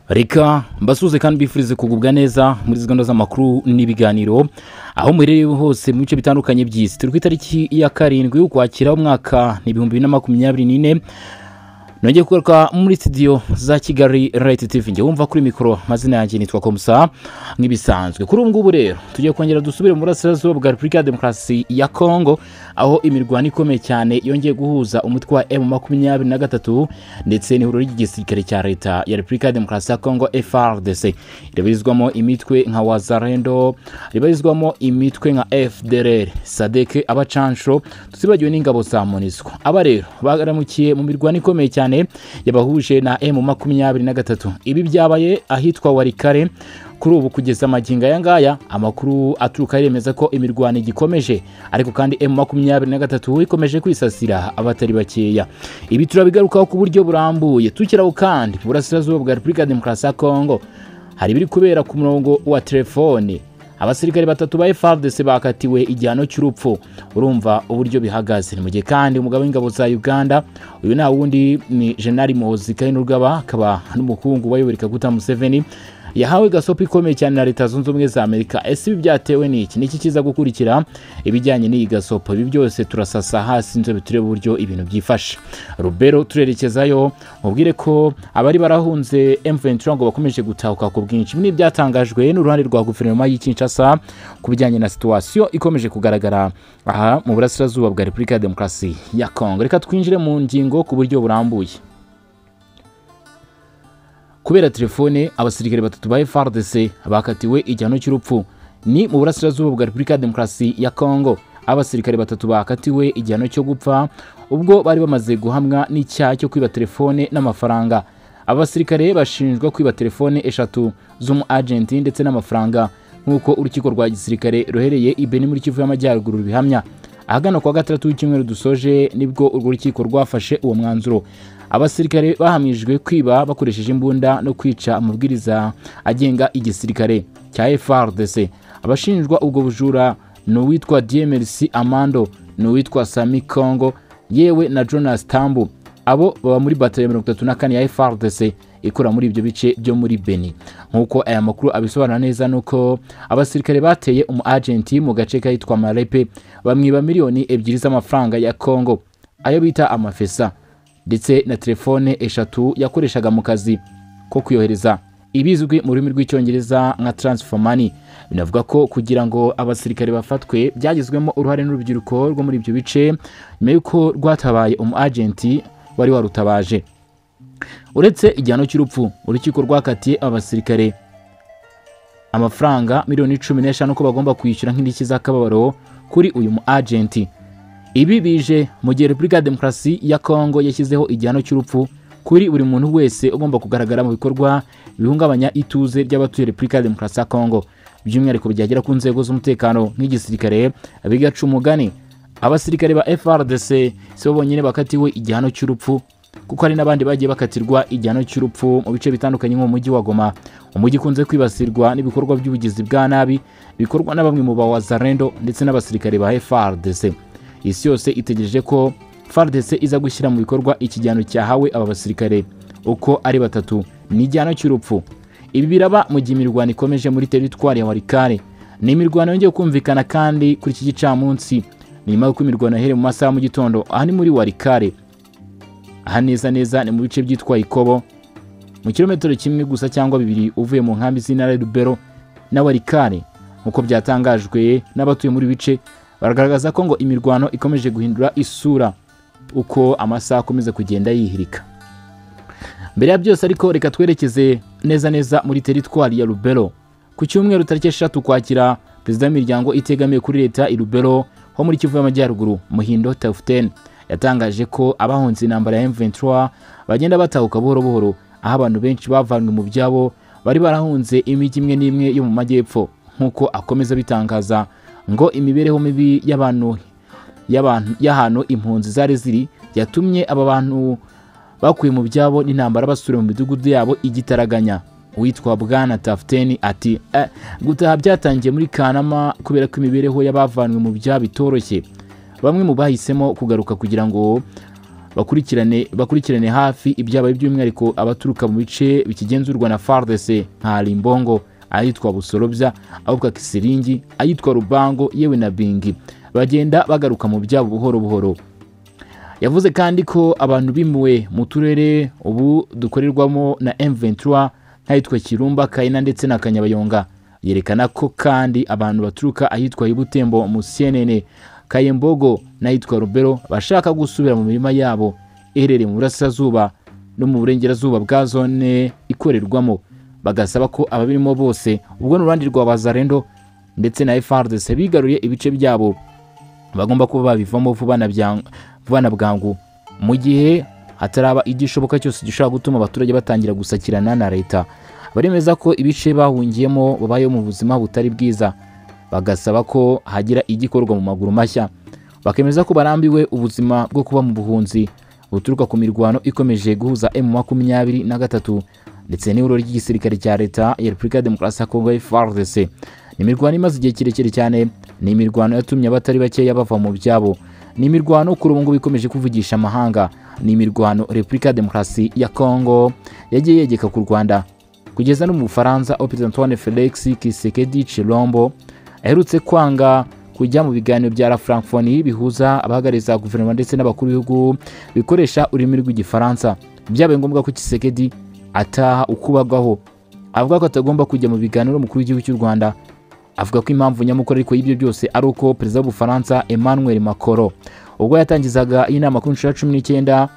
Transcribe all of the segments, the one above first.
reka mbasuze kandi mbifurize kugubwa neza muri gahunda z'amakuru n'ibiganiro aho muherereye hose mu bice bitandukanye by'isi turi ku itariki ya karindwi ukwakira umwaka ni ibihumbi bibiri na makumyabiri n'ine nongeye kugaruka muri studio za kigali rayiti tivi njye wumva kuri mikoro amazina yanjye nitwa komusa nk'ibisanzwe kuri ubu ngubu rero tugiye kongera dusubire mu burasirazuba bwa repubulika ya demokarasi ya kongo aho imirwano ikomeye cyane yongeye guhuza umutwe wa emu makumyabiri na gatatu ndetse n'ihuriro ry'igisirikare cya leta ya repubulika ya demokarasi ya kongo frdc ribarizwamo imitwe nka wazarendo ribarizwamo imitwe nka fdr sadeke abacansho tuzibagiwe n'ingabo za monisco aba rero baramukiye mu mirwano ikomeye cyane cyane yabahuje na emu makumyabiri na gatatu ibi byabaye ahitwa warikare kuri ubu kugeza amagingo aya ngaya amakuru aturuka yemeza ko imirwano igikomeje ariko kandi emu makumyabiri na gatatu ikomeje kwisasira abatari bakeya ibi turabigarukaho ku buryo burambuye tukiraho kandi burasirazuba bwa repubulika ya demokarasi ya kongo hari ibiri kubera ku murongo wa telefone abasirikare batatu ba frdc bakatiwe igihano cy'urupfu urumva uburyo bihagaze ni mu gihe kandi umugabo w'ingabo za uganda uyu nta wundi ni jenali muhozi kayinurwaba akaba n'umukungu wayoboreka guta museveni yahawe gasopo ikomeye cyane na leta zunze ubumwe za amerika ese ibi byatewe n'iki niki kiza gukurikira ibijyanye n'iyi gasopo ibi byose turasasa hasi inzobe turebe uburyo ibintu byifashe rubero turerekezayo mubwire ko abari barahunze m23 ngo bakomeje gutahuka ku bwinshi ibi n'ibyatangajwe n'uruhande rwa guverinoma y'i kinshasa ku bijyanye na situwasiyo ikomeje kugaragara aha mu burasirazuba bwa repubulika ya demokarasi ya kongo reka twinjire mu ngingo ku buryo burambuye kubera telefone abasirikare batatu ba frdc bakatiwe igihano cy'urupfu ni mu burasirazuba bwa repubulika ya demokarasi ya kongo abasirikare batatu bakatiwe igihano cyo gupfa ubwo bari bamaze guhamwa n'icyaha cyo kwiba telefone n'amafaranga abasirikare bashinjwa kwiba telefone eshatu z'umu agenti ndetse n'amafaranga nk'uko urukiko rwa gisirikare ruhereye ibeni muri kivu y'amajyaruguru rubihamya ahagana kuwa gatandatu w'icyumweru dusoje nibwo urwo rukiko rwafashe uwo mwanzuro abasirikare bahamijwe kwiba bakoresheje imbunda no kwica amabwiriza agenga igisirikare cya frdc abashinjwa ubwo bujura ni uwitwa dmrc amando ni uwitwa sami kongo yewe na jonas tambu abo baba muri bataliya mirongo itatu na kane ya frdc ikora muri ibyo bice byo muri beni nk'uko aya makuru abisobanura neza ni uko abasirikare bateye umu agenti mu gace kahitwa marepe bamwiba miliyoni ebyiri z'amafaranga ya kongo ayo bita amafesa ndetse na telefone eshatu yakoreshaga mu kazi ko kuyohereza ibizwi mu rurimi rw'icyongereza nka transfer money binavuga ko kugira ngo abasirikare bafatwe byagizwemo uruhare n'urubyiruko rwo muri ibyo bice nyuma y'uko rwatabaye umu agenti wari warutabaje uretse igihano cy'urupfu urukiko rwakatiye abasirikare amafaranga miliyoni cumi n'eshanu ko bagomba kwishyura nk'indishyi z'akababaro kuri uyu mu agenti ibi bije mu gihe repubulika ya demokarasi ya kongo yashyizeho igihano cy'urupfu kuri buri muntu wese ugomba kugaragara mu bikorwa bihungabanya ituze by'abatuye repubulika ya demokarasi ya kongo by'umwihariko byagera ku nzego z'umutekano nk'igisirikare bigaca umugani abasirikare ba frdc si bo bonyine bakatiwe igihano cy'urupfu kuko hari n'abandi bagiye bakatirwa igihano cy'urupfu mu bice bitandukanye nko mu mujyi wa goma umujyi ukunze kwibasirwa n'ibikorwa by'ubugizi bwa nabi bikorwa na bamwe mu bawazarendo ndetse n'abasirikare ba frdc isi yose itegereje ko fardese iza gushyira mu bikorwa ikijyano cyahawe aba basirikare uko ari batatu ni igihano cy'urupfu ibi biraba mu gihe imirwano ikomeje muri teritwari ya warikare ni imirwano yongeye kumvikana kandi kuri iki gicamunsi nyuma y'uko imirwano yahereye mu masaha mu gitondo aha ni muri warikare aha neza neza ni mu bice byitwa ikobo mu kilometero kimwe gusa cyangwa bibiri uvuye mu nkambi z'intara rubero na warikare nk'uko byatangajwe n'abatuye muri bice baragaragaza ko ngo imirwano ikomeje guhindura isura uko amasaha akomeza kugenda yihirika mbere ya byose ariko reka twerekeze neza neza muri teritwari ya rubero ku cyumweru tariki eshatu kwakira perezida w'imiryango itegamiye kuri leta i rubero ho muri kivu y'amajyaruguru muhindo tafutene yatangaje ko abahunze intambara ya m23 bagenda batahuka buhoro buhoro aho abantu benshi bavanywe mu byabo bari barahunze imijyi imwe n'imwe yo mu majyepfo nk'uko akomeza bitangaza ngo imibereho mibi y'abantu y'ahantu impunzi zari ziri yatumye aba bantu bakuye mu byabo n'intambara basubira mu midugudu yabo igitaraganya uwitwa bwana tafuteni ati gutaha byatangiye muri kanama kubera ko imibereho y'abavanywe mu byabo itoroshye bamwe mu bahisemo kugaruka kugira ngo bakurikirane bakurikirane hafi ibyabaye by'umwihariko abaturuka mu bice bikigenzurwa na FARDC nka Limbongo ayitwa Busorobya ahubwo Kisiringi ayitwa Rubango yewe na Bingi bagenda bagaruka mu byabo buhoro buhoro yavuze kandi ko abantu bimuwe mu turere ubu dukorerwamo na M23 nk'ahitwa Kirumba Kaina ndetse na Kanyabayonga yerekana ko kandi abantu baturuka ahitwa Ibutembo mu CNN Kayembogo n'ahitwa Rubero bashaka gusubira mu mirima yabo iherereye mu burasirazuba no mu burengerazuba bwa zone ikorerwamo bagasaba ko ababirimo bose ubwo n'uruhande rwa Bazarendo ndetse na FARDC bigaruye ibice byabo bagomba kuba babivamo vuba na byang- vuba na bwangu mu gihe hataraba igishoboka cyose gishobora gutuma abaturage batangira gusakirana na leta baremeza ko ibice bahungiyemo babayeho mu buzima butari bwiza bagasaba ko hagira igikorwa mu maguru mashya bakemeza ko barambiwe ubuzima bwo kuba mu buhunzi buturuka ku mirwano ikomeje guhuza M23 na gatatu ndetse n'iburo ry'igisirikare cya leta ya Repubulika ya Demokarasi ya Kongo FARDC ni imirwano imaze igihe kirekire cyane ni imirwano yatumye abatari bakeya bava mu byabo ni imirwano kuri ubu ngubu ikomeje kuvugisha amahanga ni imirwano Repubulika ya Demokarasi ya Kongo yagiye yegeka ku Rwanda kugeza no mu Bufaransa aho Perezida Antoine Felix Tshisekedi Tshilombo aherutse kwanga kujya mu biganiro bya La Francophonie bihuza abahagariza guverinoma ndetse n'abakuru b'ibihugu bikoresha ururimi rw'igifaransa byabaye ngombwa ko Tshisekedi ataha ukubagwaho avuga ko atagomba kujya mu biganiro umukuru w'igihugu cy'u Rwanda avuga ko impamvu nyamukuru ariko y'ibyo byose ari uko perezida w'ubufaransa Emmanuel Macron ubwo yatangizaga iyi nama kuri nshuro ya cumi n'icyenda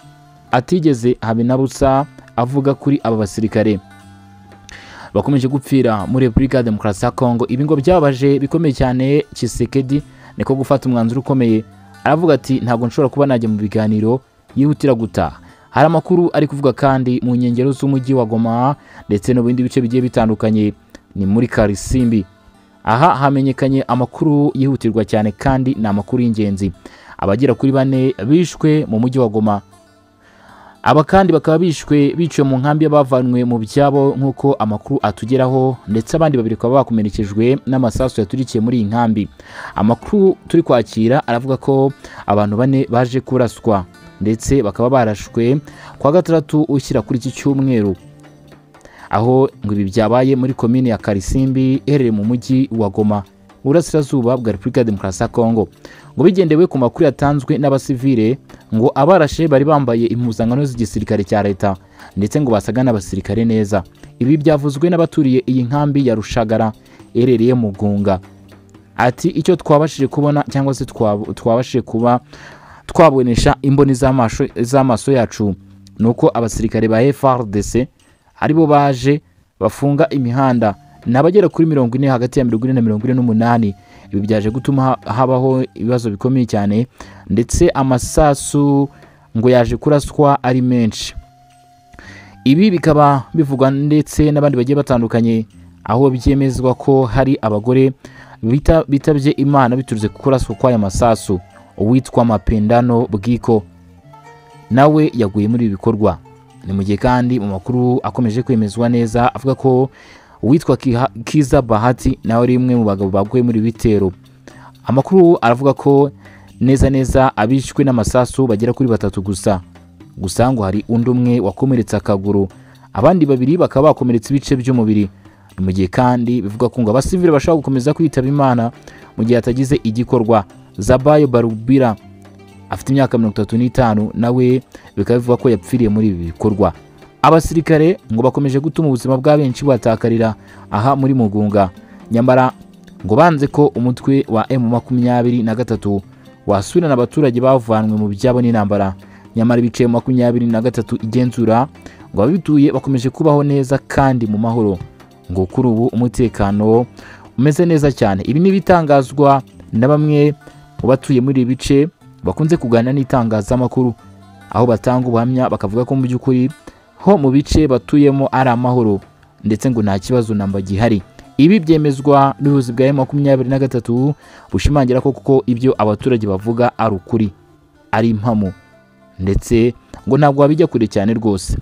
atigeze habe na busa avuga kuri aba basirikare bakomeje gupfira muri Repubulika ya Demokarasi ya Kongo ibi ngo byababaje bikomeye cyane Tshisekedi niko gufata umwanzuro ukomeye aravuga ati ntabwo nshobora kuba najya mu biganiro yihutira gutaha hari amakuru ari kuvuga kandi mu nkengero z'umujyi wa Goma ndetse no mu bindi bice bigiye bitandukanye ni muri Karisimbi aha hamenyekanye amakuru yihutirwa cyane kandi ni amakuru y'ingenzi abagera kuri bane bishwe mu mujyi wa Goma aba kandi bakaba bishwe biciwe mu nkambi y'abavanwe mu byabo nk'uko amakuru atugeraho ndetse abandi babiri bakaba bakomerekejwe n'amasasu yaturikiye muri iyi nkambi amakuru turi kwakira aravuga ko abantu bane baje kuraswa ndetse bakaba barashwe kwa gatandatu ushyira kuri iki cyumweru aho ngo ibi byabaye muri komine ya Karisimbi iherereye mu mujyi wa Goma burasirazuba bwa Repubulika ya Demokarasi ya Kongo ngo bigendewe ku makuru yatanzwe n'abasivile ngo abarashe bari bambaye impuzankano z'igisirikare cya leta ndetse ngo basaga n'abasirikare neza ibi byavuzwe n'abaturiye iyi nkambi ya Rushagara iherereye mu Gunga ati icyo twabashije kubona cyangwa se twab- twabashije kuba twabonesha imboni z'amasho- z'amaso yacu ni uko abasirikare ba FARDC aribo baje bafunga imihanda ni abagera kuri mirongo ine hagati ya mirongo ine na mirongo ine n'umunani ibi byaje gutuma ha- habaho ibibazo bikomeye cyane ndetse amasasu ngo yaje kuraswa ari menshi ibi bikaba bivugwa ndetse n'abandi bagiye batandukanye aho byemezwa ko hari abagore bita- bitabye imana biturutse ku kuraswa kw'aya masasu uwitwa mapendano bwiko nawe yaguye muri ibi bikorwa ni mu gihe kandi mu makuru akomeje kwemezwa neza avuga ko uwitwa Kiha- kiza bahati nawe ari umwe mu bagabo baguye muri ibi bitero amakuru aravuga ko neza neza abishwe n'amasasu bagera kuri batatu gusa gusa ngo hari undi umwe wakomeretse akaguru abandi babiri bakaba bakomeretse ibice by'umubiri Ni mu gihe kandi bivuga ko ngo abasivile bashobora gukomeza kwitaba imana mu gihe hatagize igikorwa zabayo barubira afite imyaka mirongo itatu n'itanu nawe bikaba bivuga ko yapfiriye muri ibi bikorwa abasirikare ngo bakomeje gutuma ubuzima bwa benshi batakarira aha muri mugunga nyamara ngo banze ko umutwe wa emu makumyabiri na gatatu wasubirana abaturage bavanwe mu byabo n'intambara nyamara ibice makumyabiri na gatatu igenzura ngo ababituye bakomeje kubaho neza kandi mu mahoro ngo kuri ubu umutekano umeze neza cyane ibi ni ibitangazwa na bamwe mu batuye muri ibi bice bakunze kuganira n'itangazamakuru aho batanga ubuhamya bakavuga ko mu by'ukuri ho mu bice batuyemo ari amahoro ndetse ngo nta kibazo namba gihari ibi byemezwa n'ubuyobozi bwa makumyabiri na gatatu bushimangira ko kuko ibyo abaturage bavuga ari ukuri ari impamo ndetse ngo ntabwo wabijya kure cyane rwose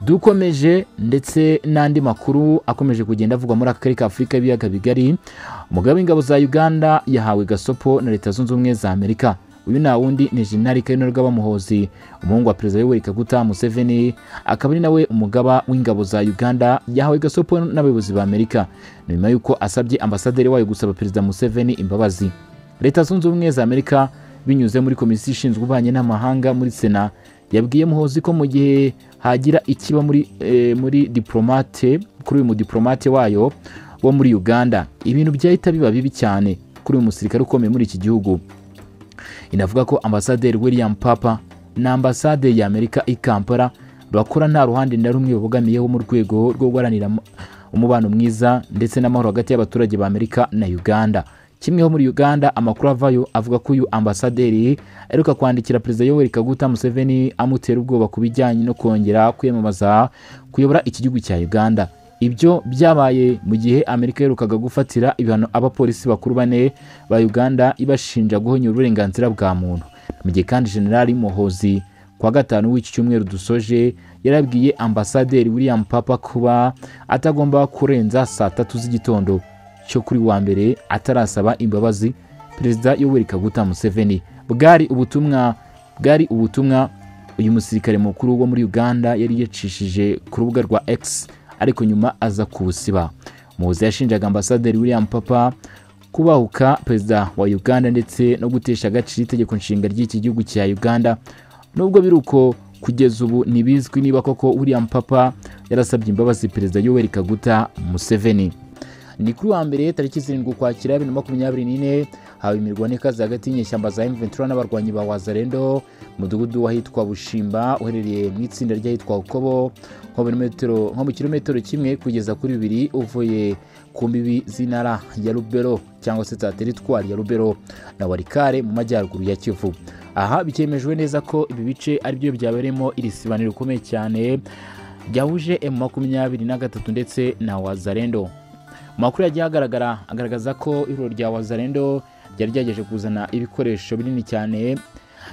dukomeje ndetse n'andi makuru akomeje kugenda avugwa muri aka karere ka afurika y'ibiyaga bigari umugabo w'ingabo za uganda yahawe gasopo na leta zunze ubumwe za amerika uyu nta wundi ni jenerali kayinurwa bamuhozi umuhungu wa perezida yoweri kaguta museveni akaba ari nawe umugaba w'ingabo za uganda yahawe gasopo n'abayobozi ba amerika ni nyuma y'uko asabye ambasaderi wayo gusaba perezida museveni imbabazi leta zunze ubumwe za amerika binyuze muri komisiyo ishinzwe ububanyi n'amahanga muri sena yabwiye muhozi ko mu gihe hagira ikiba muri, eh, muri diplomate kuri uyu mudiplomate wayo wo muri uganda ibintu byahita biba bibi cyane kuri uyu musirikare ukomeye muri iki gihugu inavuga ko ambasaderi william papa na ambasade ya amerika i kampala bakora nta ruhande na rumwe babogamiyeho mu rwego rwo guharanira mu- umubano mwiza ndetse n'amahoro hagati y'abaturage ba amerika na uganda kimwe ho muri uganda amakuru avayo avuga ko uyu ambasaderi aheruka kwandikira perezida yoweri kaguta museveni amutera ubwoba ku bijyanye no kongera kwiyamamaza kuyobora iki gihugu cya uganda ibyo byabaye mu gihe amerika yaherukaga gufatira ibihano abapolisi bakuru bane ba uganda ibashinja guhonyura uburenganzira bwa muntu mu gihe kandi generali muhozi ku wa gatanu w'iki cyumweru dusoje yarabwiye ambasaderi william papa kuba atagomba kurenza saa tatu z'igitondo cyo kuri wa mbere atarasaba imbabazi perezida yoweri kaguta museveni bwari ubutumwa bwari ubutumwa uyu musirikare mukuru wo muri uganda yari yacishije ku rubuga rwa x ariko nyuma aza kuwusiba muhozi yashinjaga ambasaderi william papa kubahuka perezida wa uganda ndetse no gutesha agaciro itegeko nshinga ry'iki gihugu cya uganda nubwo biri uko kugeza ubu ntibizwi niba koko william papa yarasabye imbabazi perezida yoweri kaguta museveni ni kuri wa mbere tariki zirindwi ukwakira bibiri na makumyabiri n'ine hawe imirwano ikaze hagati y'inyeshyamba za M23 n'abarwanyi ba Wazalendo mu mudugudu w'ahitwa Bushimba uherereye mu itsinda ry'ahitwa Ukobo nko muri metero- nko mu kilometero kimwe kugeza kuri bibiri uvuye ku mbibi z'intara ya Rubero cyangwa se za teritwari ya Rubero na Warikare mu majyaruguru ya Kivu aha bikemejwe neza ko ibi bice aribyo byabereyemo iri sibaniro rikomeye cyane ryahuje M23 ndetse na Wazalendo amakuru yagiye agaragara agaragaza ko ibiro rya wazarendo ryari ryageje kuzana ibikoresho binini cyane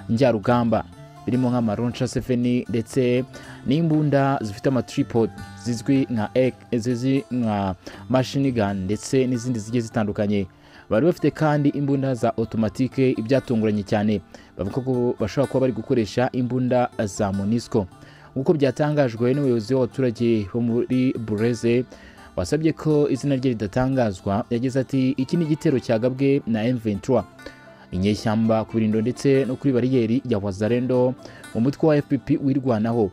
njyarugamba birimo nk'amaronca sefeni ndetse n'imbunda zifite amatripod zizwi nka ek- zizwi nka mashini gani ndetse n'izindi zigiye zitandukanye bari bafite kandi imbunda za otomatike ibyatunguranye cyane bavuga ko bashobora kuba bari gukoresha imbunda za monisco nk'uko byatangajwe n'umuyobozi w'abaturage bo muri bureze wasabye ko izina rye ridatangazwa yagize ati iki ni igitero cyagabwe na M23 inyeshyamba ku birindo ndetse no kuri bariyeri ya Wazalendo mu mutwe wa FPP wirwanaho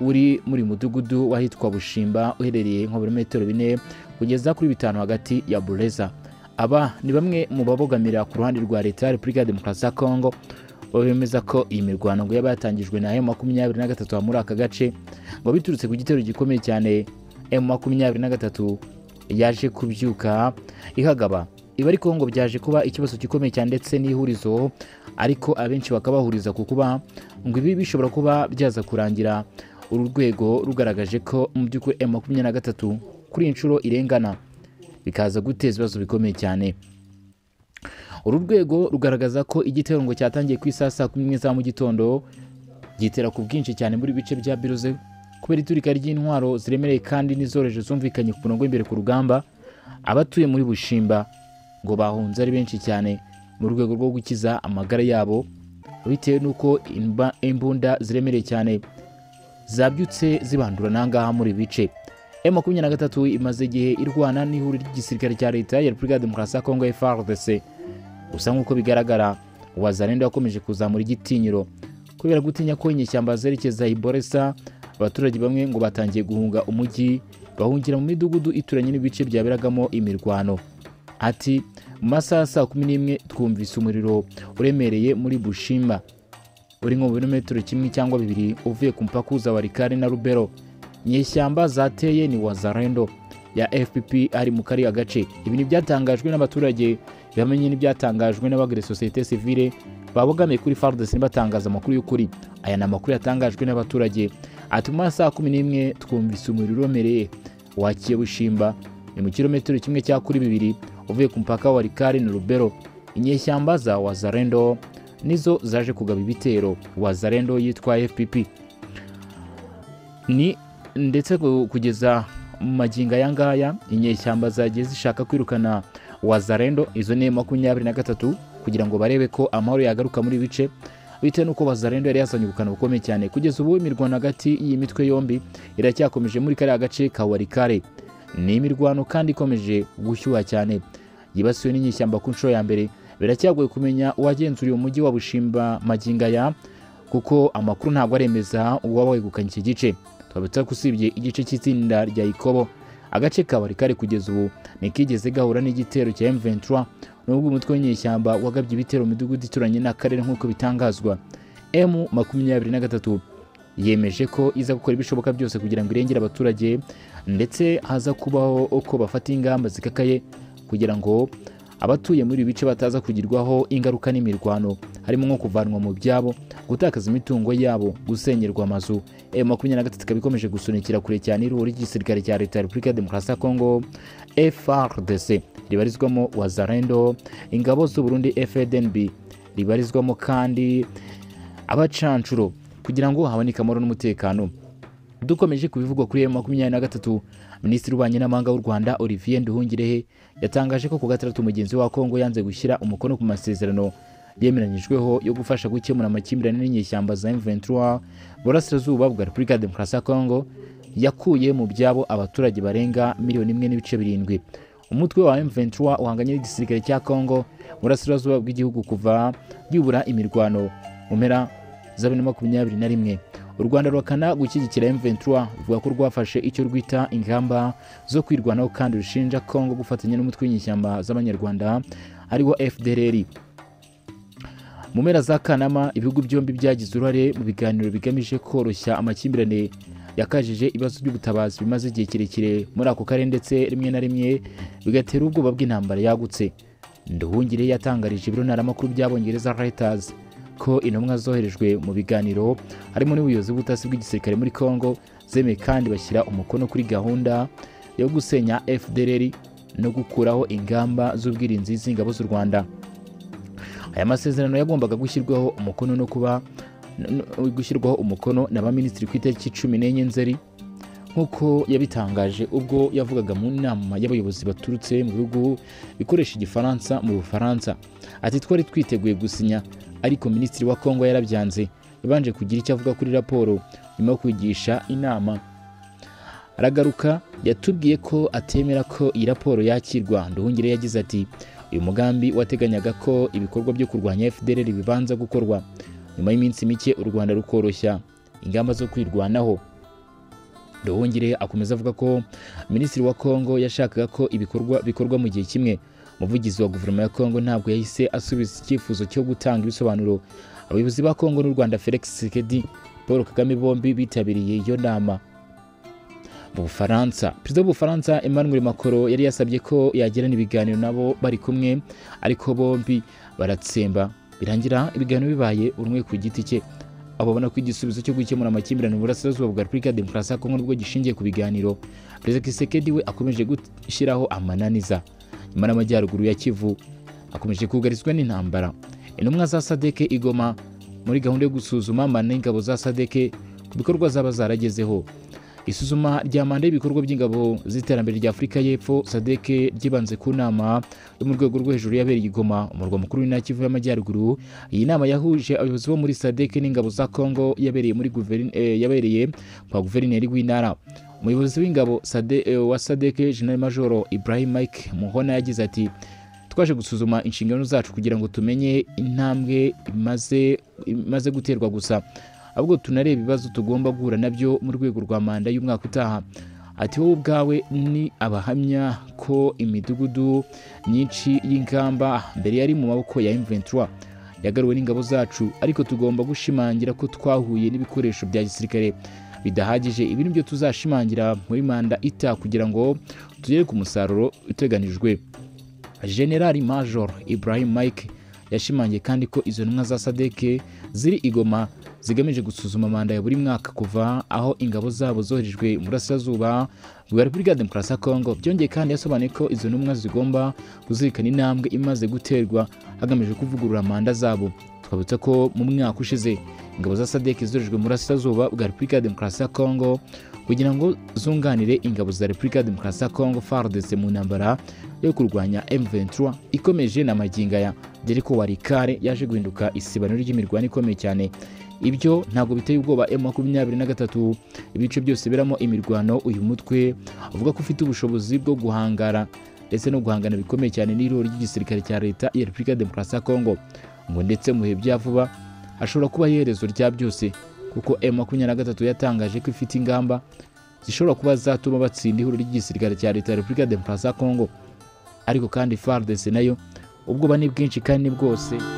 uri muri mudugudu wahitwa Bushimba uherereye nko birometero bine kugeza kuri bitanu hagati ya Bureza aba ni bamwe mu babogamira ku ruhande rwa leta ya Repubulika ya Demokarasi ya Kongo bemeza ko iyi mirwano ngo yaba yatangijwe na makumyabiri na gatatu muri aka gace ngo biturutse ku gitero gikomeye cyane M makumyabiri na gatatu yaje kubyuka ihagaba ibi ariko ngo byaje kuba ikibazo gikomeye cyane ndetse n'ihurizo ariko abenshi bakabahuriza ku kuba ngo ibi bishobora kuba byaza kurangira uru rwego rugaragaje ko mu by'ukuri M makumyabiri na gatatu kuri iyi nshuro irengana bikaza guteza ibibazo bikomeye cyane uru rwego rugaragaza ko igitero ngo cyatangiye ku isaha saa kumi n'imwe za mu gitondo gitera ku bwinshi cyane muri bice bya biruze kubera iturika ry'intwaro ziremereye kandi n'izoroheje zumvikanye ku murongo w'imbere ku rugamba abatuye muri bushimba ngo bahunze ari benshi cyane mu rwego rwo gukiza amagara yabo bitewe n'uko imba- imbunda ziremereye cyane zabyutse zibandura n'angaha muri ibi bice M23 imaze igihe irwana n'ihuriro ry'igisirikare cya leta ya Repubulika ya Demokarasi ya Kongo FARDC gusa nk'uko bigaragara wazalendo yakomeje kuzamura igitinyiro kubera gutinya ko inyeshyamba zerekeza i Boresa abaturage bamwe ngo batangiye guhunga umujyi bahungira mu midugudu ituranye n'ibice byaberagamo imirwano ati mu masaha ya saa kumi n'imwe twumvise umuriro uremereye muri bushima uri nko mu birometero kimwe cyangwa bibiri uvuye ku mupaka uza warikare na rubero inyeshyamba zateye ni wazarendo ya fpp ari mu kariya gace ibi ni ibyatangajwe n'abaturage bamenye n'ibyatangajwe n'abagire sosiyete sivile babogamiye kuri fardc batangaza amakuru y'ukuri aya ni amakuru yatangajwe n'abaturage ati mu masaha kumi n'imwe twumvise umuriro uremereye wakiye bushimba ni mu kilometero kimwe cya kuri bibiri uvuye ku mupaka wa rikari na rubero inyeshyamba za wazarendo nizo zaje kugaba ibitero wazarendo yitwa fpp ni ndetse ku- kugeza mu magingo aya ngaya inyeshyamba zagiye zishaka kwirukana wazarendo izo ni makumyabiri na gatatu ku kugira ngo barebe ko amahoro yagaruka muri ibi bice bitewe n'uko Bazarendo yari yazanye ubukana bukomeye cyane kugeza ubu imirwano hagati y'iyi mitwe yombi iracyakomeje muri kariya gace ka warikare ni imirwano kandi ikomeje gushyuha cyane yibasiwe n'inyishyamba ku nshuro ya mbere biracyagoye kumenya uwagenzuriye umujyi wa bushimba magingaya kuko amakuru ntabwo aremeza uwaba wegukanye iki gice twabitsa ko usibye igice cy'itsinda rya ikobo agace ka barikare kugeza ubu ntikigeze gahura n'igitero cya M23 nubwo umutwe w'inyeshyamba wagabye ibitero mu midugudu ituranye n'akarere nk'uko bitangazwa M23 yemeje ko iza gukora ibishoboka byose kugira ngo irengere abaturage ndetse haza kubaho uko bafata ingamba zikakaye kugira ngo abatuye muri ibi bice bataza kugirwaho ingaruka n'imirwano harimo nko kuvanwa mu byabo gutakaza imitungo yabo gusengerwa amazu M makumyabiri na gatatu ikaba ikomeje gusunikira kure cyane iruhu ry'igisirikare cya leta ya repubulika ya demokarasi ya kongo FRDC ribarizwamo wazarendo ingabo z'uburundi FDNB ribarizwamo kandi abacancuro kugira ngo haboneke amahoro n'umutekano dukomeje kubivugwa kuri M makumyabiri na gatatu minisitiri w'ububanyi n'amahanga w'u rwanda olivier nduhungirehe yatangaje ko ku gatandatu mugenzi wa kongo yanze gushyira umukono ku masezerano yemeranyijweho yo gufasha gukemura amakimbirane n'inyeshyamba za M23 burasirazuba bwa repubulika ya demokarasi ya kongo yakuye mu byabo abaturage barenga miliyoni imwe n'ibice birindwi umutwe wa M23 uhanganye n'igisirikare cya kongo burasirazuba bw'igihugu kuva yubura imirwano mu mpera za bibiri na makumyabiri na rimwe u rwanda ruhakana gushyigikira M23 ruvuga ko rwafashe icyo rwita ingamba zo kwirwanaho kandi rushinja Kongo gufatanya n'umutwe w'inyeshyamba z'abanyarwanda ariwo FDLR mu mpera za Kanama ibihugu byombi byagize uruhare mu biganiro bigamije koroshya amakimbirane yakajije ibibazo by'ubutabazi bimaze igihe kirekire muri ako karere ndetse rimwe na rimwe bigatera ubwoba bw'intambara yagutse nduhungire yatangarije ibiro ntaramakuru by'abongereza Reuters ko intumwa zoherejwe mu biganiro harimo n'ubuyobozi bw'ubutasi bw'igisirikare muri Congo zemeye kandi bashyira umukono kuri gahunda yo gusenya FDLR no gukuraho ingamba z'ubwirinzi z'ingabo z'u Rwanda aya masezerano yagombaga gushyirwaho umukono no kuba no- no- gushyirwaho umukono na ba minisitiri ku itariki cumi n'enye nzeri nk'uko yabitangaje ubwo yavugaga mu nama y'abayobozi baturutse mu bihugu bikoresha igifaransa mu bufaransa ati twari twiteguye gusinya ariko minisitiri wa kongo yarabyanze yabanje kugira icyo avuga kuri raporo nyuma yo kwigisha inama aragaruka yatubwiye ko atemera ko iyi raporo yakirwa nduhungire yagize ati uyu mugambi wateganyaga ko ibikorwa byo kurwanya fdr bibanza gukorwa nyuma y'iminsi mike u rwanda rukoroshya ingamba zo kwirwanaho Nduhungire akomeza avuga ko minisitiri wa Kongo yashakaga ko ibikorwa bikorwa mu gihe kimwe umuvugizi wa guverinoma ya Kongo ntabwo yahise asubiza icyifuzo cyo gutanga ibisobanuro abayobozi ba Kongo n'u Rwanda Felix Tshisekedi Paul Kagame bombi bitabiriye iyo nama mu Bufaransa perezida w'Ubufaransa Emmanuel Macron yari yasabye ko yagirana ibiganiro nabo bari kumwe ariko bombi baratsemba birangira ibiganiro bibaye buri umwe ku giti cye ababona ko igisubizo cyo gukemura amakimbirane mu burasirazuba bwa repubulika ya demokarasi ya kongo nibwo gishingiye ku biganiro perezida kisekedi we akomeje gushyiraho amananiza nyuma n'amajyaruguru ya kivu akomeje kugarizwa n'intambara intumwa za sadeke igoma muri gahunda yo gusuzuma manda y'ingabo za sadeke ku bikorwa zaba zaragezeho isuzuma rya manda y'ibikorwa by'ingabo z'iterambere rya afurika y'epfo sadeke ryibanze ku nama yo mu rwego rwo hejuru yabereye i Goma umurwa mukuru w'intara Kivu y'amajyaruguru iyi nama yahuje abayobozi bo muri sadeke n'ingabo za kongo yabereye muri guverin- eh, yabereye kwa guverineri w'intara umuyobozi w'ingabo Sade- eh, wa sadeke jenerali majoro ibrahim mike muhona yagize ati twaje gusuzuma inshingano zacu kugira ngo tumenye intambwe imaze imaze guterwa gusa ahubwo tunareba ibibazo tugomba guhura nabyo mu rwego rwa manda y'umwaka utaha ati wowe ubwawe ni abahamya ko imidugudu myinshi y'ingamba mbere yari mu maboko ya M23 yagaruwe n'ingabo zacu ariko tugomba gushimangira ko twahuye n'ibikoresho bya gisirikare bidahagije ibi ni byo tuzashimangira muri manda itaha kugira ngo tugere ku musaruro uteganijwe General Major Ibrahim Mike yashimangiye kandi ko izo ntumwa za Sadeke ziri igoma zigamije gusuzuma manda ya buri mwaka kuva aho ingabo zabo zoherejwe mu burasirazuba bwa Repubulika ya Demokarasi ya Kongo byongeye kandi yasobanuye ko izo ntumwa zigomba kuzirikana intambwe imaze guterwa hagamijwe kuvugurura manda zabo twabutsa ko mu mwaka ushize ingabo za Sadeke zoherejwe mu burasirazuba bwa Repubulika ya Demokarasi ya Kongo kugira ngo zunganire ingabo za Repubulika ya Demokarasi ya Kongo FARDC mu ntambara yo kurwanya M23 ikomeje na maginga ya deriko warikare yaje guhinduka isibaniro ry'imirwani ikomeye cyane ibyo ntabwo biteye ubwoba m makumyabiri na gatatu ibice byose biramo imirwano uyu mutwe avuga ko ufite ubushobozi bwo guhangara ndetse no guhangana bikomeye cyane n'iroro ry'igisirikare cya leta ya repubulika ya demokarasi ya kongo ngo ndetse mu bihe bya vuba ashobora kuba iherezo rya byose kuko m makumyabiri na gatatu yatangaje ko ifite ingamba zishobora kuba zatuma batsinda ihuriro ry'igisirikare cya leta ya repubulika ya demokarasi ya kongo ariko kandi fardc nayo ubwoba ni bwinshi kandi ni bwose